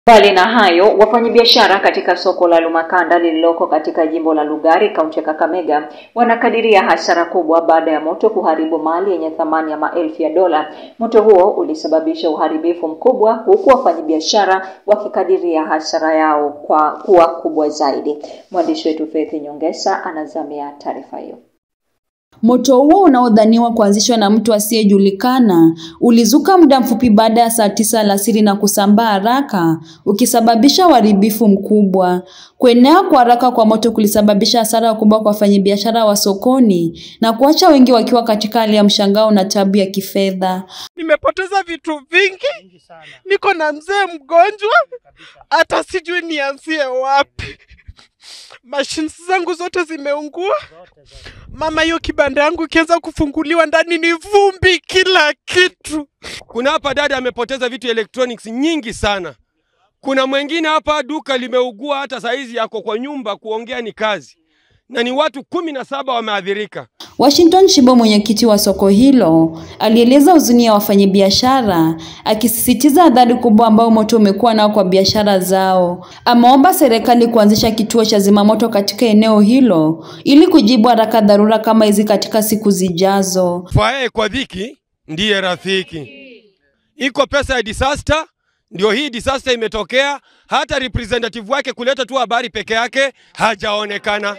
Mbali na hayo, wafanyabiashara katika soko la Lumakanda lililoko katika jimbo la Lugari, kaunti ya Kakamega, wanakadiria hasara kubwa baada ya moto kuharibu mali yenye thamani ya maelfu ya dola. Moto huo ulisababisha uharibifu mkubwa, huku wafanyabiashara wakikadiria hasara yao kwa kuwa kubwa zaidi. Mwandishi wetu Faith Nyongesa anazamia taarifa hiyo. Moto huo unaodhaniwa kuanzishwa na mtu asiyejulikana ulizuka muda mfupi baada ya saa tisa alasiri na kusambaa haraka ukisababisha uharibifu mkubwa. Kuenea kwa haraka kwa moto kulisababisha hasara kubwa kwa wafanyabiashara wa sokoni na kuacha wengi wakiwa katika hali ya mshangao na tabu ya kifedha. Nimepoteza vitu vingi, niko na mzee mgonjwa, hata sijui nianzie wapi. Mashines zangu zote zimeungua. Mama, hiyo kibanda yangu ikianza kufunguliwa ndani ni vumbi, kila kitu. Kuna hapa dada amepoteza vitu electronics nyingi sana. Kuna mwingine hapa duka limeugua, hata saizi yako kwa nyumba, kuongea ni kazi, na ni watu kumi na saba wameathirika. Washington Shibo, mwenyekiti wa soko hilo, alieleza huzuni ya wafanyabiashara, akisisitiza adhari kubwa ambayo moto umekuwa nao kwa biashara zao. Ameomba serikali kuanzisha kituo cha zimamoto katika eneo hilo ili kujibu haraka dharura kama hizi katika siku zijazo. Fae kwa dhiki ndiye rafiki. Iko pesa ya disaster, ndio hii disaster imetokea. Hata representative wake kuleta tu habari peke yake hajaonekana.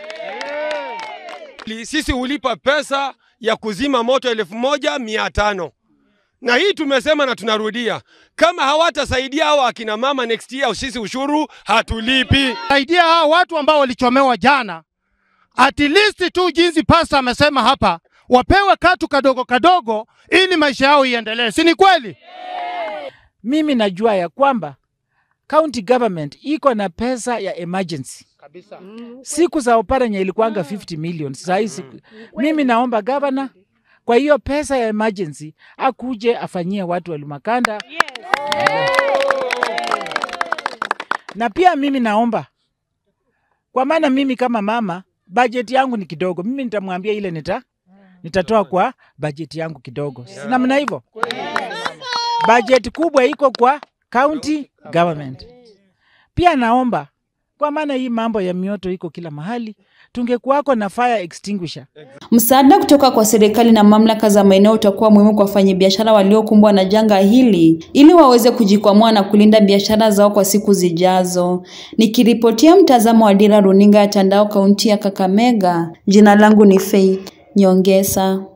Sisi hulipa pesa ya kuzima moto elfu moja mia tano na hii tumesema na tunarudia, kama hawatasaidia hao akina mama next year, sisi ushuru hatulipi. Saidia hao watu ambao walichomewa jana, at least tu jinsi pasta amesema hapa, wapewe katu kadogo kadogo, ili maisha yao iendelee, si ni kweli? Mimi najua ya kwamba county government iko na pesa ya emergency Kabisa. siku za Oparanya ilikuwanga 50 million. Sasa hii siku mimi naomba gavana kwa hiyo pesa ya emergency akuje afanyie watu wa Lumakanda. Na pia mimi naomba kwa maana mimi kama mama bajeti yangu ni kidogo, mimi nitamwambia ile nita nitatoa kwa bajeti yangu kidogo, si namna hivyo. Bajeti kubwa iko kwa county government. Pia naomba kwa maana hii mambo ya mioto iko kila mahali, tungekuwako na fire extinguisher. Msaada kutoka kwa serikali na mamlaka za maeneo utakuwa muhimu kwa wafanyabiashara waliokumbwa na janga hili ili waweze kujikwamua na kulinda biashara zao kwa siku zijazo. Nikiripotia mtazamo wa Dira Runinga ya Tandao, kaunti ya Kakamega, jina langu ni Faith Nyongesa.